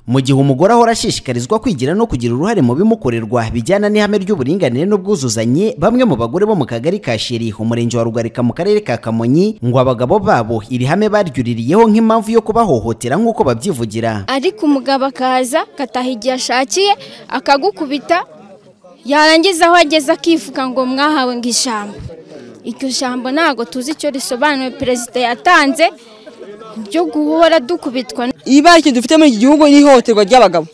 mu gihe umugore ahora ashishikarizwa kwigira no kugira uruhare mu bimukorerwa bijyana n'ihame ry'uburinganire n'ubwuzuzanye bamwe mu bagore bo mu kagari ka sheri umurenge wa rugarika mu karere ka kamonyi ngo abagabo babo iri hame baryuririyeho nk'impamvu yo kubahohotera nk'uko babyivugira ariko umugabo akaza agataha igihe ashakiye akagukubita yarangiza aho ageze akivuga ngo mwahawe ngo ijambo iryo jambo ntabwo tuzi icyo risobanuye perezida yatanze ryo guhora dukubitwa ikibazo dufite muri iki gihugu ni ihohoterwa ry'abagabo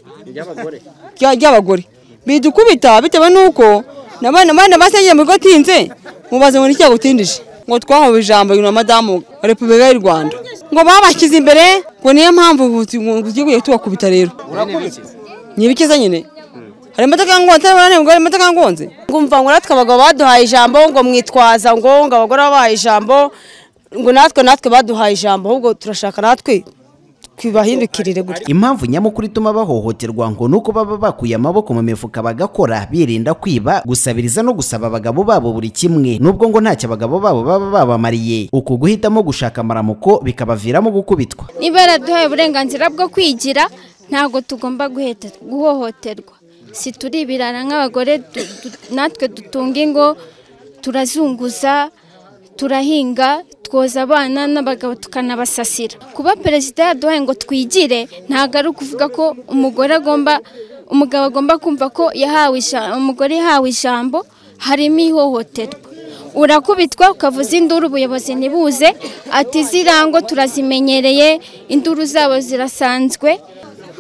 ry'abagore bidukubita bitewe n'uko n'abana basengeye mu bigo tinze mubaze ngo ni cyagutindije ngo twahawe ijambo na madamu wa repubulika y'u rwanda ngo babashyize imbere ngo niyo mpamvu igihugu tubakubita rero ni ibikiza nyine hari imodoka ngonze hari imodoka ngonze ngumva ngo natwe abagabo baduhaye ijambo ngo mwitwaza ngo ngo abagore babahaye ijambo ngo natwe natwe baduhaye ijambo ahubwo turashaka natwe twibahindukirire gutya impamvu nyamukuru ituma bahohoterwa ngo ni uko baba bakuye amaboko mu mifuka bagakora birinda kwiba gusabiriza no gusaba abagabo babo buri kimwe nubwo ngo ntacyo abagabo babo baba babamariye uku guhitamo gushaka amaramuko bikabaviramo gukubitwa niba yaraduhaye uburenganzira bwo kwigira ntabwo tugomba guhohoterwa si turi ibirara nk'abagore natwe dutunga ingo turazunguza turahinga twoza abana n'abagabo tukanabasasira kuba perezida yaduhaye ngo twigire ntabwo ari ukuvuga ko umugore agomba umugabo agomba kumva ko yahawe umugore yahawe ijambo harimo ihohoterwa urakubitwa ukavuza induru ubuyobozi ntibuze ati zirango turazimenyereye induru zabo zirasanzwe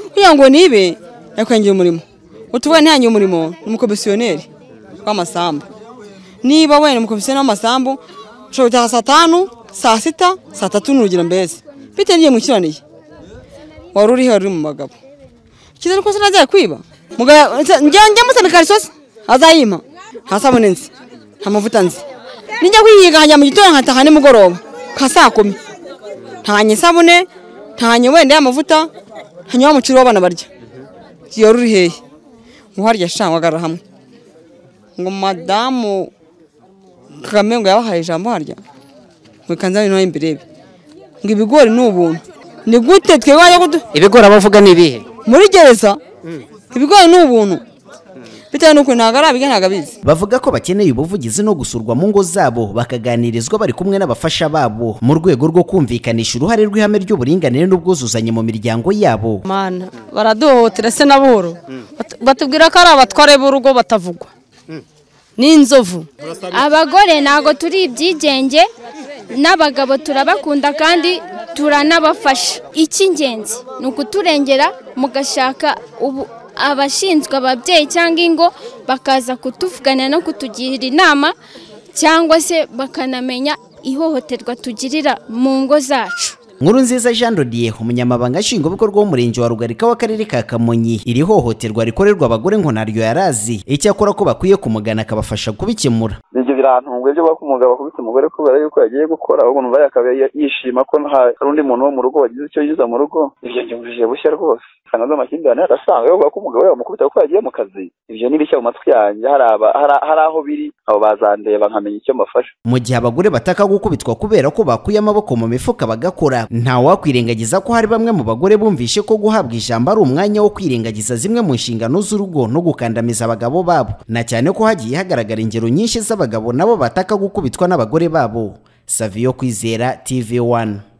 kugira ngo nibe yakwengira umurimo utubuye ntihangiye umurimo ni umukomisiyoneri w'amasambu niba wenda umukomisiyoneri w'amasambu ushobora gutaha saa tanu saa sita saa tatu n'urugero mbese bitewe n'iyo mukiranire wari uriho wari uri mu bagabo kizere ko sinajya kwiba njya musana ikariso se azayimpa nta sabune nzi nta mavuta nzi nijya kuyiga nkajya mu gitondo nkataha nimugoroba nka saa kumi ntanye isabune ntanye wenda y'amavuta ntanyeho umuceri w'abana barya yari uri hehe nkuharya shangwagara hamwe ngo madamu kagame ngo yabahaye ijambo harya ngo ikanze hano imbere ye ngo ibigori ni ubuntu ni gute twebwe wajya kudu ibigori abavuga ni ibihe muri gereza ibigori ni ubuntu bitewe n'uko ntabwo arabiga ntabwo abizi bavuga ko bakeneye ubuvugizi no gusurwa mu ngo zabo bakaganirizwa bari kumwe n'abafasha babo mu rwego rwo kumvikanisha uruhare rw'ihame ry'uburinganire n'ubwuzuzanye mu miryango yabo mana baraduhohotera se na buhoro batubwira ko ari abatware b'urugo batavugwa n'inzovu abagore ntabwo turi ibyigenge n'abagabo turabakunda kandi turanabafasha icy'ingenzi ni ukuturengera mugashaka ubu abashinzwe ababyeyi cyangwa ingo bakaza kutuvugana no kutugira inama cyangwa se bakanamenya ihohoterwa tugirira mu ngo zacu nkuru nziza jean dodiye umunyamabanga nshingwabikorwa w'umurenge wa rugarika w'akarere ka kamonyi iri hohoterwa rikorerwa abagore ngo naryo yarazi icyakora ko bakwiye kumugana akabafasha kubikemura ibyo birantunguye byo kuba umugabo akubita umugore kubera yuko yagiye gukora ahubwo numva akaba yishima ko hari undi muntu wo mu rugo wagize icyo yiza mu rugo ibyo byumvije bushya rwose kandi amakimbirane arasanga bavuga ko umugabo yamukubita kuko yagiye mu kazi ibyo ni bishya mu matwi yanjye hari aho biri abo bazandeba nkamenya icyo mbafasha mu gihe abagore bataka gukubitwa kubera ko bakuye amaboko mu mifuka bagakora ntawakwirengagiza ko hari bamwe mu bagore bumvishe ko guhabwa ijambo ari umwanya wo kwirengagiza zimwe mu nshingano z'urugo no gukandamiza abagabo babo na cyane ko hagiye hagaragara ingero nyinshi z'abagabo nabo bataka gukubitwa n'abagore babo saviyo kwizera tv one